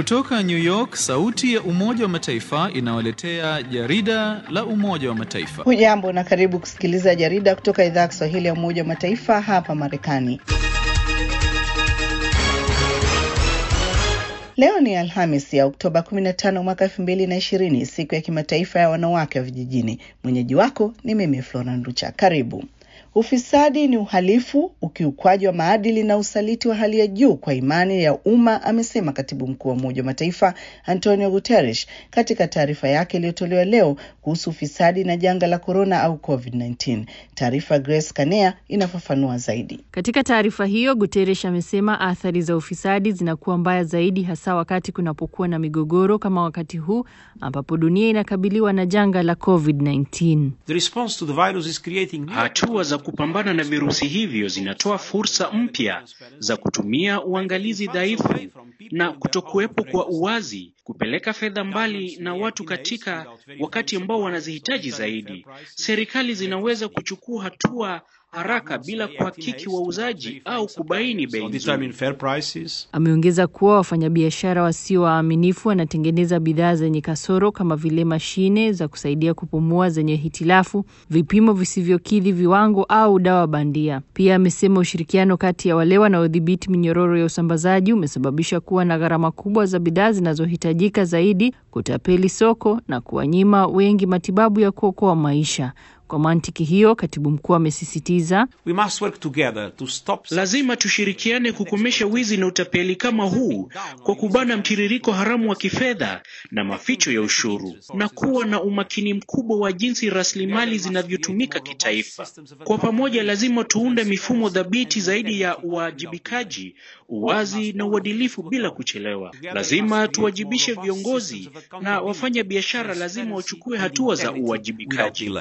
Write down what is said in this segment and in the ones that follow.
Kutoka New York, sauti ya Umoja wa Mataifa inawaletea jarida la Umoja wa Mataifa. Hujambo na karibu kusikiliza jarida kutoka idhaa ya Kiswahili ya Umoja wa Mataifa hapa Marekani. Leo ni Alhamis ya Oktoba 15 mwaka 2020, siku ya kimataifa ya wanawake wa vijijini. Mwenyeji wako ni mimi Flora Nducha. Karibu. Ufisadi ni uhalifu, ukiukwaji wa maadili na usaliti wa hali ya juu kwa imani ya umma, amesema katibu mkuu wa Umoja wa Mataifa Antonio Guterres katika taarifa yake iliyotolewa leo kuhusu ufisadi na janga la korona au COVID-19. Taarifa Grace Kanea inafafanua zaidi. Katika taarifa hiyo, Guterres amesema athari za ufisadi zinakuwa mbaya zaidi, hasa wakati kunapokuwa na migogoro kama wakati huu ambapo dunia inakabiliwa na janga la COVID-19. Hatua za kupambana na virusi hivyo zinatoa fursa mpya za kutumia uangalizi dhaifu na kutokuwepo kwa uwazi, kupeleka fedha mbali na watu katika wakati ambao wanazihitaji zaidi. Serikali zinaweza kuchukua hatua haraka bila kuhakiki wauzaji au kubaini bei nzuri. Ameongeza kuwa wafanyabiashara wasio waaminifu wanatengeneza bidhaa zenye kasoro kama vile mashine za kusaidia kupumua zenye hitilafu, vipimo visivyokidhi viwango au dawa bandia. Pia amesema ushirikiano kati ya wale wanaodhibiti minyororo ya usambazaji umesababisha kuwa na gharama kubwa za bidhaa zinazohitajika zaidi, kutapeli soko na kuwanyima wengi matibabu ya kuokoa maisha. Kwa mantiki hiyo, katibu mkuu amesisitiza stop... lazima tushirikiane kukomesha wizi na utapeli kama huu kwa kubana mtiririko haramu wa kifedha na maficho ya ushuru na kuwa na umakini mkubwa wa jinsi rasilimali zinavyotumika kitaifa. Kwa pamoja, lazima tuunde mifumo dhabiti zaidi ya uwajibikaji, uwazi na uadilifu bila kuchelewa. Lazima tuwajibishe viongozi na wafanya biashara, lazima wachukue hatua za uwajibikaji.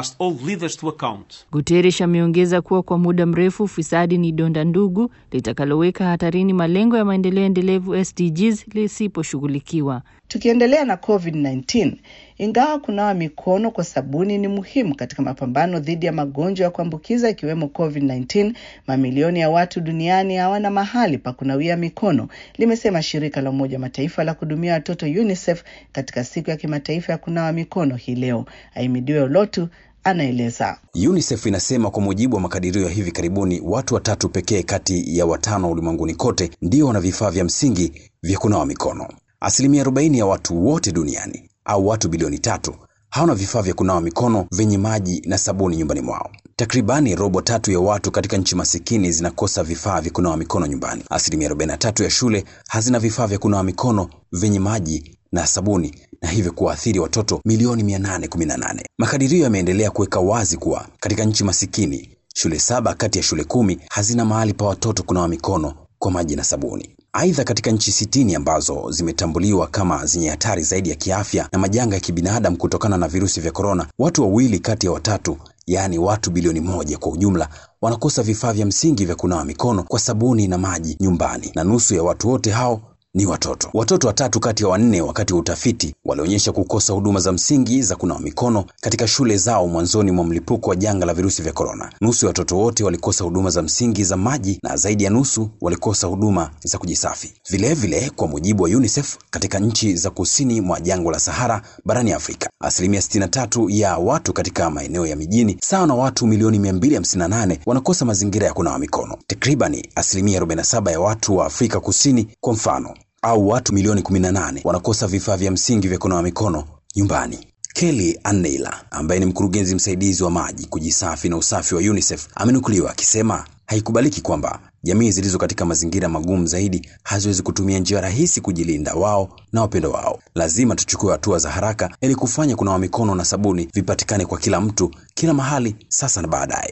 Guterres ameongeza kuwa kwa muda mrefu ufisadi ni donda ndugu litakaloweka hatarini malengo ya maendeleo endelevu SDGs lisiposhughulikiwa. Tukiendelea na COVID-19, ingawa kunawa mikono kwa sabuni ni muhimu katika mapambano dhidi ya magonjwa ya kuambukiza ikiwemo COVID-19, mamilioni ya watu duniani hawana mahali pa kunawia mikono, limesema shirika la Umoja wa Mataifa la kuhudumia watoto UNICEF katika siku ya kimataifa ya kunawa mikono hii leo. Aimidiwe Olotu anaeleza. UNICEF inasema kwa mujibu wa makadirio ya hivi karibuni, watu watatu pekee kati ya watano ulimwenguni kote ndio wana vifaa vya msingi vya kunawa mikono. Asilimia 40 ya watu wote duniani au watu bilioni tatu hawana vifaa vya kunawa mikono vyenye maji na sabuni nyumbani mwao. Takribani robo tatu ya watu katika nchi masikini zinakosa vifaa vya kunawa mikono nyumbani. Asilimia 43 ya shule hazina vifaa vya kunawa mikono vyenye maji na sabuni na hivyo kuwaathiri watoto milioni 818. Makadirio yameendelea kuweka wazi kuwa katika nchi masikini shule saba kati ya shule kumi hazina mahali pa watoto kunawa mikono kwa maji na sabuni. Aidha, katika nchi sitini ambazo zimetambuliwa kama zenye hatari zaidi ya kiafya na majanga ya kibinadamu kutokana na virusi vya korona, watu wawili kati ya watatu yaani watu bilioni moja kwa ujumla wanakosa vifaa vya msingi vya kunawa mikono kwa sabuni na maji nyumbani, na nusu ya watu wote hao ni watoto. Watoto watatu kati ya wanne wakati wa utafiti walionyesha kukosa huduma za msingi za kunawa mikono katika shule zao mwanzoni mwa mlipuko wa janga la virusi vya korona. Nusu ya watoto wote walikosa huduma za msingi za maji na zaidi ya nusu walikosa huduma za kujisafi. Vilevile vile, kwa mujibu wa UNICEF, katika nchi za kusini mwa jangwa la Sahara barani Afrika, asilimia 63 ya watu katika maeneo ya mijini sawa na watu milioni 258 wanakosa mazingira ya kunawa mikono. Takribani asilimia 47 ya watu wa Afrika Kusini kwa mfano au watu milioni 18 wanakosa vifaa vya msingi vya kunawa mikono nyumbani. Kelly Anneila ambaye ni mkurugenzi msaidizi wa maji, kujisafi na usafi wa UNICEF amenukuliwa akisema haikubaliki kwamba jamii zilizo katika mazingira magumu zaidi haziwezi kutumia njia rahisi kujilinda wao na wapendo wao. Lazima tuchukue hatua za haraka ili kufanya kunawa mikono na sabuni vipatikane kwa kila mtu, kila mahali, sasa na baadaye.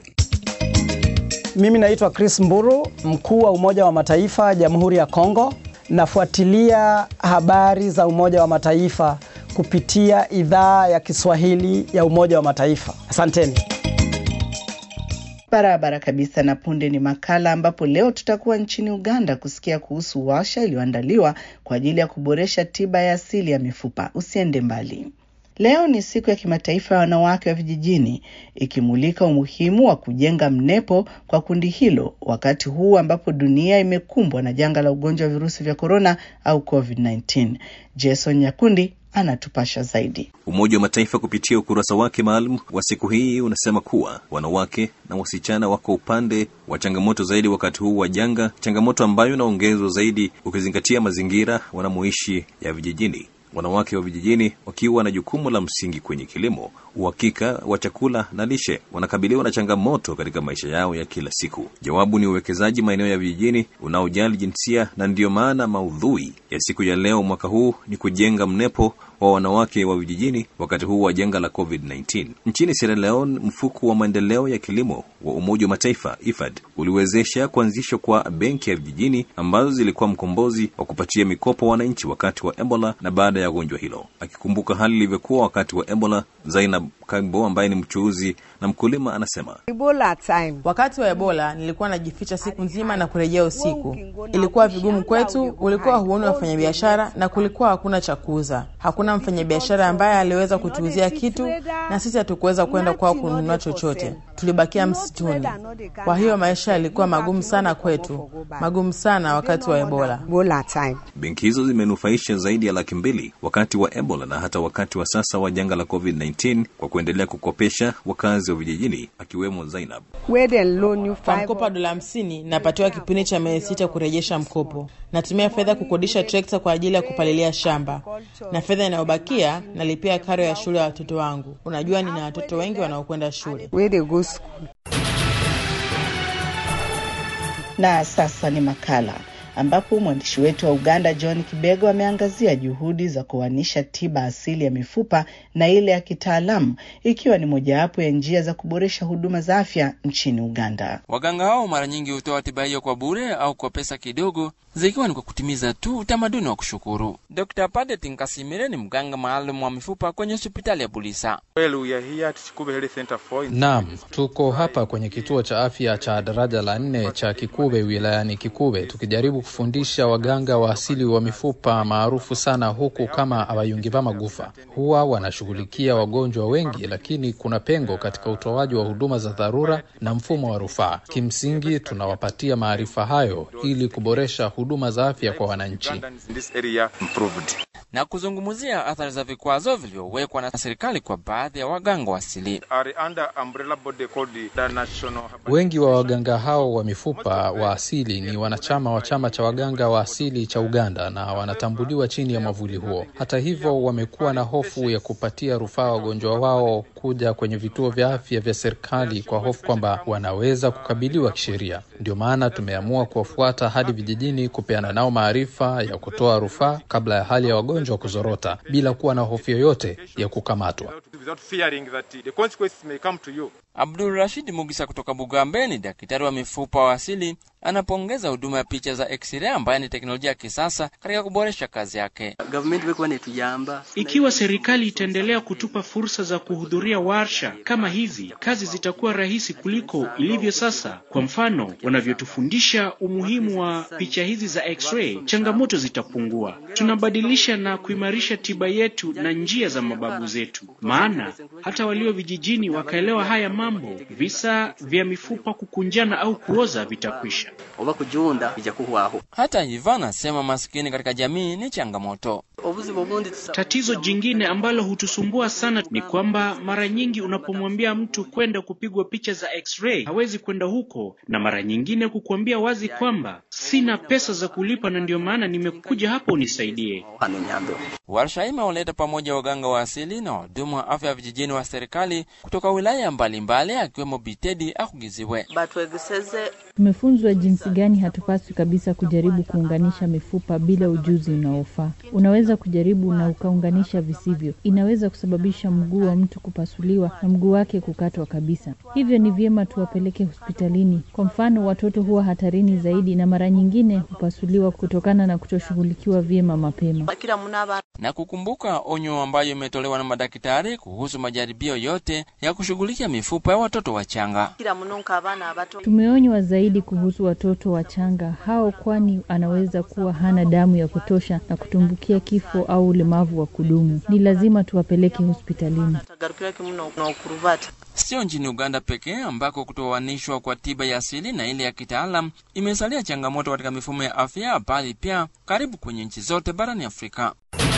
Mimi naitwa Chris Mburu, mkuu wa Umoja wa Mataifa Jamhuri ya Kongo. Nafuatilia habari za Umoja wa Mataifa kupitia idhaa ya Kiswahili ya Umoja wa Mataifa. Asanteni. Barabara kabisa. Na punde ni makala ambapo leo tutakuwa nchini Uganda kusikia kuhusu warsha iliyoandaliwa kwa ajili ya kuboresha tiba ya asili ya mifupa. Usiende mbali. Leo ni siku ya kimataifa ya wanawake wa vijijini, ikimulika umuhimu wa kujenga mnepo kwa kundi hilo wakati huu ambapo dunia imekumbwa na janga la ugonjwa wa virusi vya korona au COVID-19. Jason Nyakundi anatupasha zaidi. Umoja wa Mataifa kupitia ukurasa wake maalum wa siku hii unasema kuwa wanawake na wasichana wako upande wa changamoto zaidi wakati huu wa janga, changamoto ambayo inaongezwa zaidi ukizingatia mazingira wanamoishi ya vijijini. Wanawake wa vijijini wakiwa na jukumu la msingi kwenye kilimo, uhakika wa chakula na lishe, wanakabiliwa na changamoto katika maisha yao ya kila siku. Jawabu ni uwekezaji maeneo ya vijijini unaojali jinsia, na ndiyo maana maudhui ya siku ya leo mwaka huu ni kujenga mnepo wa wanawake wa vijijini wakati huu wa janga la COVID-19. Nchini Sierra Leone, mfuko wa maendeleo ya kilimo wa Umoja wa Mataifa IFAD uliwezesha kuanzishwa kwa benki ya vijijini ambazo zilikuwa mkombozi wa kupatia mikopo wananchi wakati wa Ebola na baada ya gonjwa hilo. Akikumbuka hali ilivyokuwa wakati wa Ebola, Zainab Kagbo ambaye ni mchuuzi na mkulima anasema Ebola time. Wakati wa Ebola nilikuwa najificha siku nzima na kurejea usiku. Ilikuwa vigumu kwetu, ulikuwa huoni wafanyabiashara na kulikuwa hakuna cha kuuza. Hakuna mfanyabiashara ambaye aliweza kutuuzia kitu, na sisi hatukuweza kwenda kwao kununua chochote. Tulibakia msituni. Kwa hiyo maisha yalikuwa magumu sana kwetu, magumu sana wakati wa Ebola. Ebola time. benki hizo zimenufaisha zaidi ya laki mbili wakati wa Ebola na hata wakati wa sasa wa janga la COVID-19 kwa kuendelea kukopesha wakazi wa vijijini akiwemo Zainab. Where they loan you Kwa five. mkopo wa dola hamsini napatiwa kipindi cha miezi sita kurejesha mkopo. Natumia fedha kukodisha trekta kwa ajili ya kupalilia shamba, na fedha inayobakia nalipia karo ya shule ya watoto wangu. Unajua, nina watoto wengi wanaokwenda shule. Where they go school. Na sasa ni makala ambapo mwandishi wetu wa Uganda John Kibego ameangazia juhudi za kuanisha tiba asili ya mifupa na ile ya kitaalamu ikiwa ni mojawapo ya njia za kuboresha huduma za afya nchini Uganda. Waganga hao mara nyingi hutoa tiba hiyo kwa bure au kwa pesa kidogo, zikiwa ni kwa kutimiza tu utamaduni wa kushukuru. Dr. Padet Nkasimire ni mganga maalum wa mifupa kwenye hospitali ya Bulisa. Naam, tuko hapa kwenye kituo cha afya cha daraja la nne cha Kikube wilayani Kikube tukijaribu kufundisha waganga wa asili wa mifupa maarufu sana huku kama abayungiva magufa. Huwa wanashughulikia wagonjwa wengi, lakini kuna pengo katika utoaji wa huduma za dharura na mfumo wa rufaa. Kimsingi tunawapatia maarifa hayo ili kuboresha huduma za afya kwa wananchi. na kuzungumzia athari za vikwazo vilivyowekwa na serikali kwa baadhi ya waganga wa asili. Wengi wa waganga hao wa mifupa wa asili ni wanachama wa chama cha waganga wa asili cha Uganda na wanatambuliwa chini ya mwavuli huo. Hata hivyo, wamekuwa na hofu ya kupatia rufaa wagonjwa wao kuja kwenye vituo vya afya vya serikali kwa hofu kwamba wanaweza kukabiliwa kisheria. Ndio maana tumeamua kuwafuata hadi vijijini, kupeana nao maarifa ya kutoa rufaa kabla ya hali ya wagonjwa kuzorota, bila kuwa na hofu yoyote ya kukamatwa. Abdul Rashid Mugisa kutoka Bugambe ni daktari wa mifupa wa asili, anapongeza huduma ya picha za x-ray ambayo ni teknolojia ya kisasa katika kuboresha kazi yake. Ikiwa serikali itaendelea kutupa fursa za kuhudhuria warsha kama hizi, kazi zitakuwa rahisi kuliko ilivyo sasa. Kwa mfano, wanavyotufundisha umuhimu wa picha hizi za x-ray, changamoto zitapungua. Tunabadilisha na kuimarisha tiba yetu na njia za mababu zetu, maana hata walio vijijini wakaelewa haya mambo, visa vya mifupa kukunjana au kuoza vitakwisha. Hata hivyo, anasema maskini katika jamii ni changamoto. Tatizo jingine ambalo hutusumbua sana ni kwamba mara nyingi unapomwambia mtu kwenda kupigwa picha za x-ray hawezi kwenda huko, na mara nyingine kukuambia wazi kwamba sina pesa za kulipa na ndio maana nimekuja hapa unisaidie. Warsha hii imewaleta pamoja waganga wa asili na wahudumu wa afya vijijini wa serikali kutoka wilaya mbalimbali akiwemo Bitedi Akugiziwe. Tumefunzwa jinsi gani hatupaswi kabisa kujaribu kuunganisha mifupa bila ujuzi unaofaa. Unaweza kujaribu na ukaunganisha visivyo. Inaweza kusababisha mguu wa mtu kupasuliwa na mguu wake kukatwa kabisa. Hivyo ni vyema tuwapeleke hospitalini. Kwa mfano, watoto huwa hatarini zaidi na mara nyingine hupasuliwa kutokana na kutoshughulikiwa vyema mapema. na kukumbuka onyo ambayo imetolewa na madaktari kuhusu majaribio yote ya kushughulikia mifupa ya watoto wachanga. Tumeonywa zaidi kuhusu watoto wachanga hao, kwani anaweza kuwa hana damu ya kutosha na kutumbukia kifo au ulemavu wa kudumu. Ni lazima tuwapeleke hospitalini. Sio nchini Uganda pekee ambako kutoanishwa kwa tiba ya asili na ile ya kitaalam imesalia changamoto katika mifumo ya afya, bali pia karibu kwenye nchi zote barani Afrika.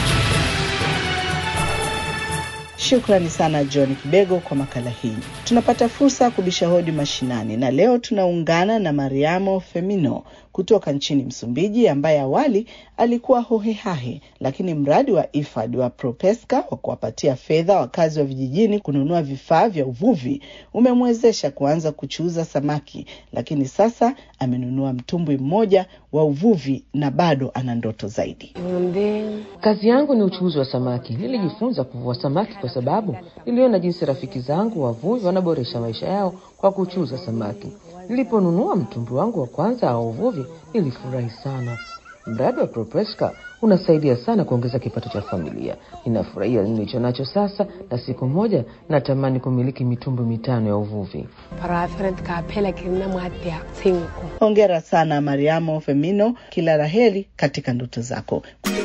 Shukrani sana John Kibego kwa makala hii. Tunapata fursa ya kubisha hodi mashinani, na leo tunaungana na Mariamo Femino kutoka nchini Msumbiji, ambaye awali alikuwa hohehahe, lakini mradi wa IFAD wa Propeska wa kuwapatia fedha wakazi wa vijijini kununua vifaa vya uvuvi umemwezesha kuanza kuchuuza samaki, lakini sasa amenunua mtumbwi mmoja wa uvuvi na bado ana ndoto zaidi. Kazi yangu ni uchuuzi wa samaki. Nilijifunza kuvua samaki kwa sababu niliona jinsi rafiki zangu wavuvi wanaboresha maisha yao kwa kuchuuza samaki. Niliponunua mtumbwi wangu wa kwanza wa uvuvi nilifurahi sana. Mradi wa Propeska unasaidia sana kuongeza kipato cha familia. Ninafurahia nilicho nacho sasa, na siku moja natamani kumiliki mitumbwi mitano ya uvuvi. Hongera sana Mariamo Femino, kila laheri katika ndoto zako.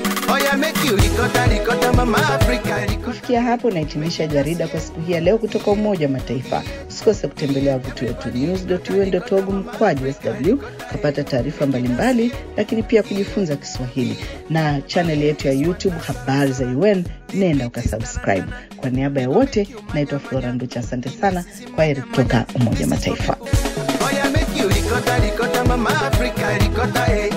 Kufikia hapo nahitimisha jarida kwa siku hii ya leo kutoka Umoja wa Mataifa. Usikose kutembelea wavuti wetu news.un.org mkwaju sw kupata taarifa mbalimbali, lakini pia kujifunza Kiswahili na chaneli yetu ya YouTube habari za UN. Nenda ukasubscribe. Kwa niaba ya wote, naitwa Flora Nducha. Asante sana, kwa heri kutoka Umoja wa Mataifa. Ricota, ricota, mama Africa, ricota, eh.